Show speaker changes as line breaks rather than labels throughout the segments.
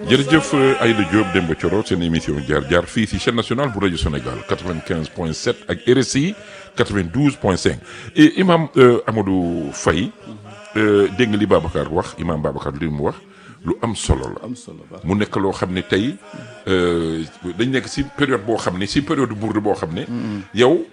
jërëjëf Aïda Diop Demba Thioro seen émission jaar jaar fii si chaîne nationale bu rajo Sénégal 95 point 7 ak RSI 92 point 5 et imam Amadou Faye dégg nga li Babacar wax imam Babacar li mu wax lu am solo la.
am solo baax
mu nekk loo xam ne tey dañ nekk si période boo xam ne si période bourde boo xam ne. yow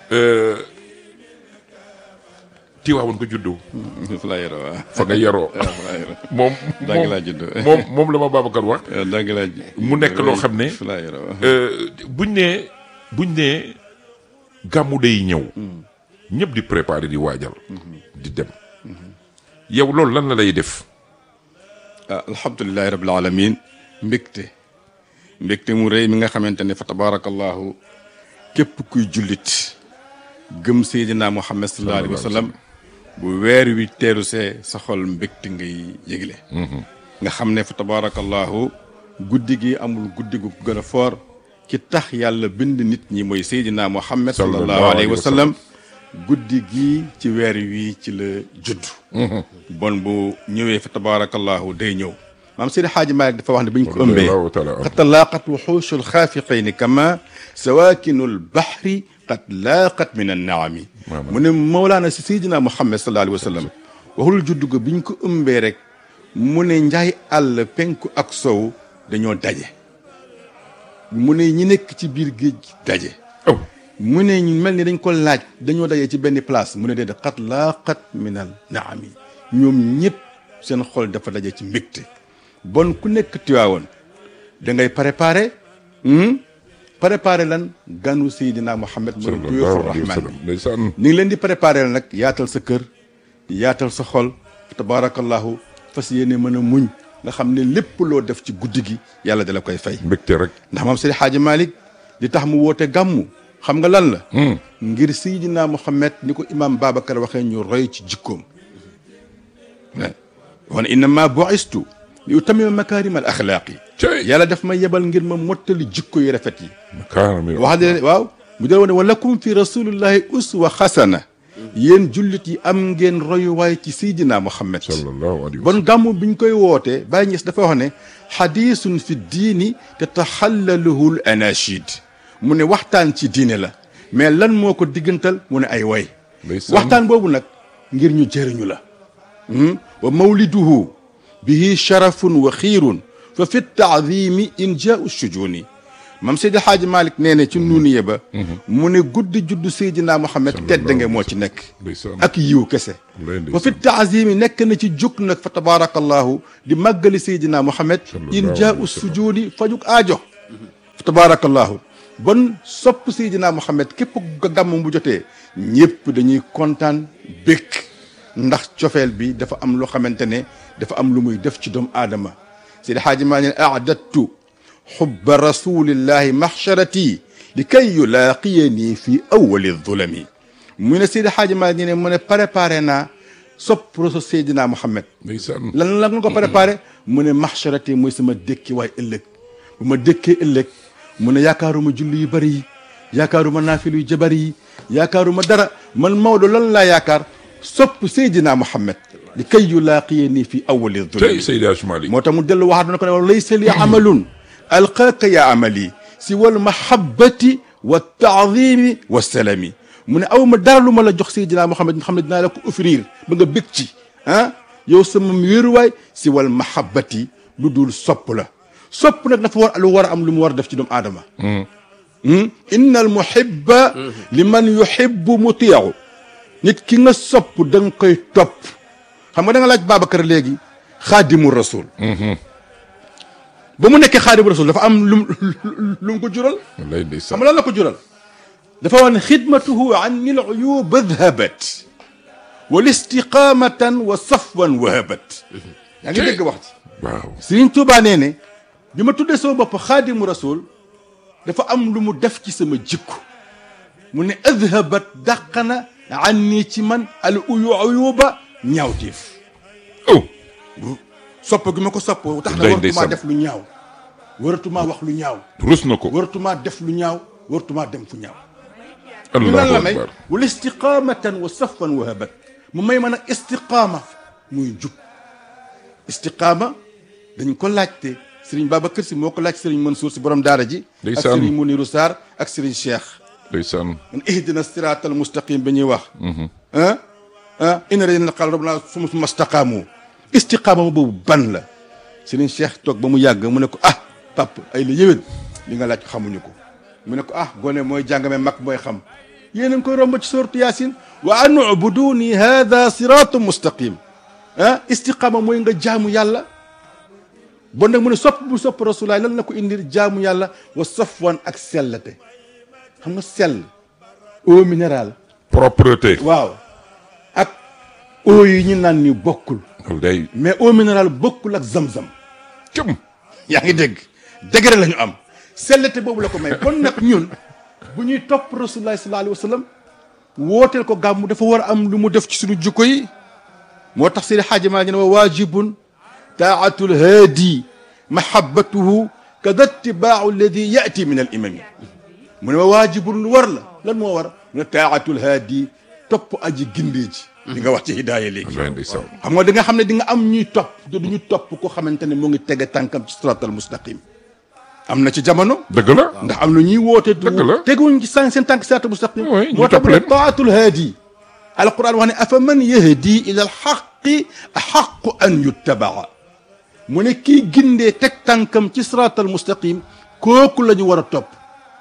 Tiwaawoon nga juddoo.
fa laa yaroo waaw.
fa nga yaroo.
waaw fa laa yaroo.
moom
Dagg laa juddoo.
moom moom la ma Babacar wax.
waaw dagg laa juddoo.
mu nekk loo xam ne.
fa laa yaroo waaw.
buñ nee buñ nee gàmmu day ñëw. ñëpp di préparer di waajal. di dem. yow loolu lan la lay def.
ah alhamdulilahi rabil alamin mbégte mbégte mu rëy mi nga xamante ne fa tabaarakallahu képp kuy jullit gëm seydina muhammad sallallahu alayhi wa sallam bu weer wi teeru see sa xol mbégte ngay yëgle nga xam ne fa tabaarakallahu guddi gi amul guddi gu gën a foor ki tax yàlla bind nit ñi mooy seydina muhammad sallallahu alayhi wa sallam guddi gi ci weer wi ci la judd bon bu ñëwee fa tabaarakallahu day ñëw maam Seydi Xaaji Maalik dafa wax ne bu ñu ko ëmbee
Allahu taala anhu.
qad talaaqat wuxuushu lxaafiqayni kama sawaakinu lbaxri qad laaqat min annaami mu ne Mawlaana si Seydina Muhammad sallallahu alayhi wa sallam waxul judd ko bi ñu ko ëmbee rek mu ne njaay àll penku ak sow dañoo daje mu ne ñi nekk ci biir géej gi daje
aw
mu ne ñu mel ni dañ ko laaj dañoo dajee ci benn place mu ne déedéet xat laa xat minal naami ñoom ñëpp seen xol dafa daje ci mbégte bon ku nekk Tiwaawoon da ngay préparé préparé lan ganu Seydina Muhammad mooy duyuufu
sallallahu alayhi wa
rahmaan
sallam
bi
ndeysaan
ni ngi leen di préparé la nag yaatal sa kër yaatal sa xol tabaarakallahu fas yéene mën a muñ nga xam ne lépp loo def ci guddi gi yàlla dala koy fay
mbégte rek.
ndax moom Seydi Xaaji Malick li tax mu woote gàmmu xam nga lan la ngir Seydina Muhammad ni ko imam Babacar waxee ñu roy ci jikkoom wan innama bu'istu li utammima makaarima al axlaaqi
Cey.
yàlla daf ma yebal ngir ma mottali jikko yu rafet yi
kaanam yow.
wax de waaw mu del wone wa lakum fi rasulillahi uswa xasana yéen jullit yi am ngeen royuwaay ci Seydina Muhammad
sallallahu alayhi wa
bon gàmmu biñ koy wootee Baye Niass dafa wax ne xadiisun fi diini te taxallaluhu l anachid mu ne waxtaan ci diine la mais lan moo ko diggantal mu ne ay way
Ndeysaan.
waxtaan boobu nag ngir ñu jëriñu la wa mawliduhu bihi sharafun wa xiirun fa fi taadimi in jaau sujuni mam Seydi Xaaji Malick nee ne ci nuuniye ba mu ne guddi juddu Seydina Muhammad tedd nga moo ci nekk
ndeysaan.
ak yiw kese
Wallaay ndeysaan.
wa fi taazimi nekk na ci jóg nag fa tabaarakallahu di màggali Seydina Muhammad in jaau sujudi fajuk aajo fa tabaarakallahu bon sopp Seydina Muhammad képp ko gàmm bu jotee ñëpp dañuy kontaan békk ndax cofeel bi dafa am loo xamante ne dafa am lu muy def ci doomu aadama Seydi Xaaji maa ne aadattu xubba rasulillahi maxsharati li kay yulaaqiyani fi awali zulami mu ne Seydi Xaaji maa ne mu ne préparé naa sopp rasul Seydina Muhammad
ndeysaan.
lan la nga ko préparé mu ne maxsharati mooy sama dékki waay ëllëg bu ma dékkee ëllëg mu ne yaakaaruma julli yu bëri yi yaakaaruma naafilu yu jabar yi yaakaaruma dara man Maodo lan laa yaakaar sopp Seydina Muhammad li kay yulaaqiyani fi awali
tey
zulami
Seydi Hadji Malick.
moo tax mu dellu waxaat na ko ne laysa li amalun alqaaka ya amali si wal mahabbati wa taadimi wa salami mu ne aw ma dara lu ma la jox Seydina Muhammad nga xam ne dinaa la ko offrir ba nga bég ci ah yow sama wéeruwaay si wal mahabbati lu dul sopp la sopp nag dafa war lu war a am lu mu war a def ci doomu aadama inna al muhibba liman yuhibbu mutii'u nit ki nga sopp da nga koy topp xam nga da nga laaj Babacar léegi xaadimu rasul ba mu nekkee xaadimu rasul dafa am lu mu lu mu ko jural
wallaay
xam
ndeysaan.
nga lan la ko jural dafa wax ne xidmatuhu anni l uyub dhahabat wal istiqamatan wa safwan wahabat yaa ngi dégg wax ci
waaw.
Sëriñ Tuubaa nee ne bi ma tuddee sama bopp xaadimu rasul dafa am lu mu def ci sama jikko mu ne adhabat dàqana anni ci man al uyu uyuba ñaawteef
oh.
sopp gi ma ko sopp tax na
Day
waratumaa
ndeysaan.
def lu ñaaw waratumaa wax lu ñaaw
rus na ko.
waratumaa def lu ñaaw waratumaa dem fu ñaaw ñu
allahu
lan la may
akbar.
wala istiqamatan wa safan wa habat mu may mën a istiqaama muy jub istiqaama dañ ko laajte Serigne Babacar si moo ko laaj Serigne Mansour si borom daara ji ak
Ndeysaan.
Serigne Mounirou Sarr ak Serigne Cheikh
ndeysaan
man ihdina siratal mustaqim bi ñuy wax ah ah inna ladina qaala rabbuna summa staqaamu istiqaama boobu ban la Serigne Cheikh toog ba mu yàgg mu ne ko ah pap ay la yëwén li nga laaj xamuñu ko mu ne ko ah gone mooy jàngame mag mooy xam yéen a ngi koy romb ci sourate Yaasin wa an ubuduni hada siratu mustaqim ah istiqaama mooy nga jaamu yàlla bon nag mu ne sopp bu sopp rasulaay lan la ko indir jaamu yàlla wa safwan ak sellate xam nga sell eau minérale
propreté
waaw ak eau yi ñu naan ni bokkul
loolu day
mais eau minérale bokkul ak zam-zam
cëm
yaa ngi dégg degré la ñu am sellate boobu la ko may kon nag ñun bu ñuy topp rasulullah sallallahu alayhi wa sallam wooteel ko gàmmu dafa war a am lu mu def ci suñu jukko yi moo tax seen xaaji maa ngi ne wa waajibun taatul haadi mahabbatuhu kada tibaahu alladi yati min al imami mu ne wa waajibun lu war la lan moo war mu ne taatul haadi topp aji gindee ji li nga wax ci hidaaya léegi
wallaay ndeysaan
xam nga da nga xam ne di nga am ñuy topp te du ñu topp ko xamante ne mu ngi tege tànkam ci siratal mustaqim am na ci jamono
dëgg la
ndax am na ñuy woote
Dëgg la.
teguñ ci seen seen tànk siratal mustaqim
Oui, ñu
moo tax
topp
mu ne
leen.
taatul haadi alquran wax ne afa man yahdi ila alxaqi axaqu an yuttabaa mu ne kii gindee teg tànkam ci siratal mustaqim kooku la ñu war a topp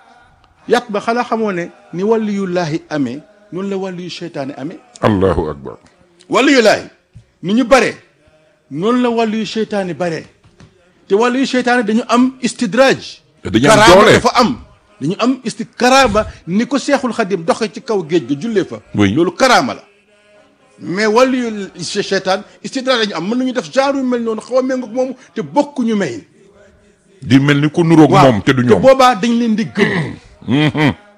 yàq ba xanaa xamoo ne ni waliyullaahi amee noonu la waliyu seytaane amee
allahu akbar
wàllu yu laay ni ñu bare noonu la wàllu yu seytaane bare te wàllu yu seytaane dañu am istidraaj
dañu am
karaama
doole.
dafa am dañu am isti karaama ni ko seexul xadim doxe ci kaw géej ga jullee fa
Oui.
loolu karaama la mais wàllu yu seytaan istidraaj dañu am mën nañu def genre yu mel noonu xaw a méngoog moomu te bokkuñu may
di mel ni ko nuroog moom te du ñoom
boobaa dañ leen di gëm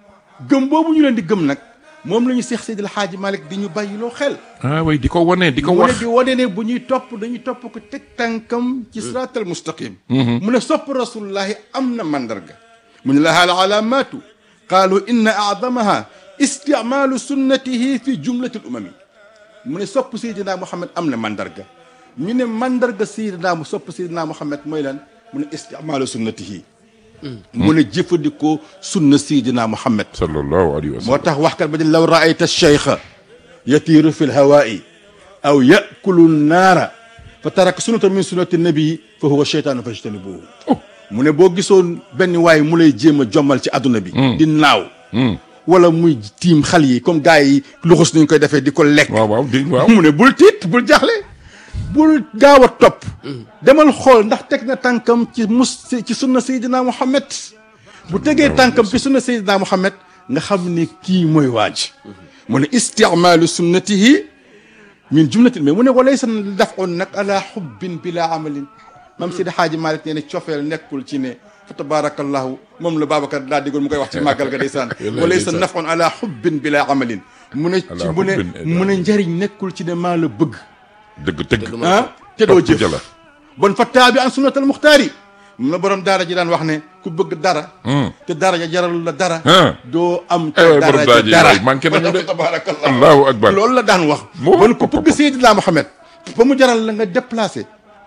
gëm boobu ñu leen di gëm nag moom la ñu seex Seydil Xaaji Malik di ñu bàyyiloo xel
ah way di ko wane di ko
mu ne
wax
di wane ne bu ñuy topp dañuy topp ko teg tànkam ci siraatal mustaqim mu ne sopp rasulullahi am na mandarga mu ne laha al alaamatu qaalu inna aadamaha isticmaalu sunnatihi fi jumlati l umami mu ne sopp Seydina Muhammad am na mandarga ñu ne mandarga Seydina mu sopp Seydina Muhammad mooy lan mu ne isticmaalu sunnatihi mu ne jëfandikoo sunna Seydina Muhammad
sallallahu alayhi wa
moo
sallam
tax waxkat ba di law raayta cheikha yatiiru fi lhawaa'i aw yakulu naara fa taraka sunnata min sunnati nabii fa huwa cheytaanu fajtanibuhu mu ne boo gisoon benn waay mu lay jéem a jommal ci àdduna bi di naaw wala muy tiim xal yi comme gars yi luxus nañ koy defee di ko lekk
waaw waaw di waaw
mu ne bul tiit bul jaaxle bul gaaw a topp demal xool ndax teg na tànkam ci mus ci sunna Seydina Muhammad bu tegee tànkam ci sunna Seydina Muhammad nga xam ne kii mooy waaj mu ne isticmaalu sunnatihi min jumlatil mais mu ne walaysa dafun nag ala xubbin bila amalin mam Sidi Xaaji Malik nee ne cofeel nekkul ci ne fa tabarakallahu moom la Babacar daa diggoon mu koy wax ci màggal ga ndeysaan walaysa nafun ala xubbin bila amalin mu ne ci
Ala
mu ne
xubbin-
mu ne njëriñ nekkul ci ne maa la bëgg
dëgg dëgg
ah te doo
topp
jëf
jëla.
bon fa taabi an sunnatal muxtaar yi mun na borom daara ji daan wax ne ku bëgg dara te dara ja jaralul la dara
Ah.
doo am
Eh,
te
borom
dara
daara
ja
ji
dara
waay, manqué nañu de.
tabarakallah
allahu akbar
loolu la daan wax
Moo-
bon ku
pop-
bëgg Seydina Mohamed ba mu jaral la nga déplacé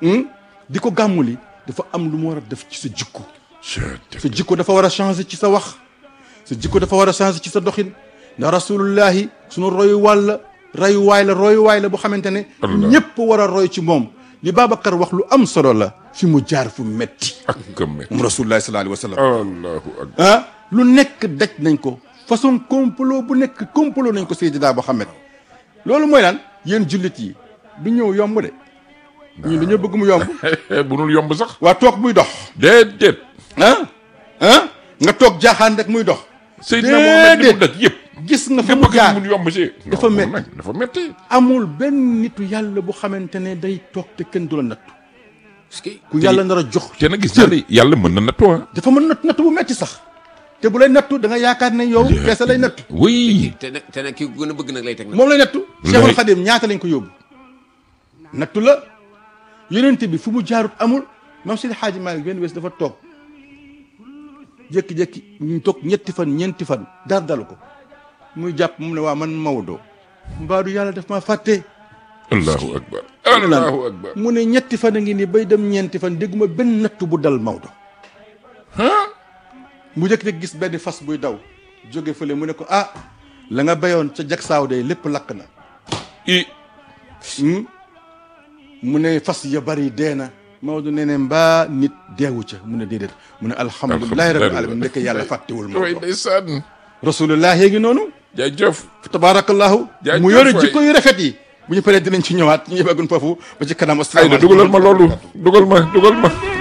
di ko gàmmuli dafa am lu mu war a def ci sa jikko sa jikko dafa war a changer ci sa wax sa jikko dafa war a changer ci sa doxin ndax rasulullahi sunu royu wàll royuwaay la royuwaay la bu xamante ne
Allah.
ñëpp war a roy ci moom li Babacar wax lu am solo la fi mu jaar fu metti
ak këmme
moom rasulullahi sallallahu alayhi wa sallam
allahu akbar
ah lu nekk daj nañ ko façon complot bu nekk complot nañ ko Seydina Mohamed loolu mooy lan yéen jullit yi du ñëw yomb de ñun dañoo bëgg mu yomb
bu nul yomb sax
waa toog muy dox
déedéet
ah ah nga toog jaaxaan rek muy dox
Seydina Mohamed li mu
Déedéet.
daj yëpp
gis nga fa
nga
mu
bëgg
jaar
mu yomb si
Dafa
Non,
metti.
nag dafa metti
amul benn nitu yàlla bu xamante ne day toog te kenn du la nattu
parce que
ku yàlla nar a jox
te nag gis naa ne yàlla mën na nattu ah
dafa mën natt nattu bu metti sax te bu lay nattu da nga yaakaar ne yow peese lay nattu
oui
te nag te nag ki ko gën a bëgg nag lay teg nag.
moom lay nattu
Wallahi.
Cheikhul Khadim ñaata lañ ko yóbbu nattu la yonent bi fu mu jaarut amul mam Seydi Hadji Malick benn bés dafa toog jékki-jékki ñu toog ñetti fan ñeenti fan dar dalu ko muy jàpp mu ne waa man Maodo mbaadu yàlla daf maa fàtte
allahu akbar allahu akbar
mu ne ñetti fan a ngi nii bay dem ñeenti fan dégguma benn natt bu dal Maodo mu jëkk rek gis benn fas buy daw jóge fële mu ne ko ah la nga bayoon ca jag saaw day lépp lakk na
i
Hmm? mu ne fas ya bari dee na Maodo nee ne mbaa nit deewu ca mu ne déedéet mu ne alhamdulilahi rabbil alamin ndekk yàlla fàttewul
way
Maodo
ndeysaan
rasulullah yee ngi noonu
jaajëf
tabaarakallahu
Jaajëf
mu yore
waay.
jikko yu rafet yi bu ñu paree dinañ ci ñëwaat ñu yëbagun foofu ba ci kanam
Ayda
asalaamaaleykum
dugalal ma loolu dugal ma dugal ma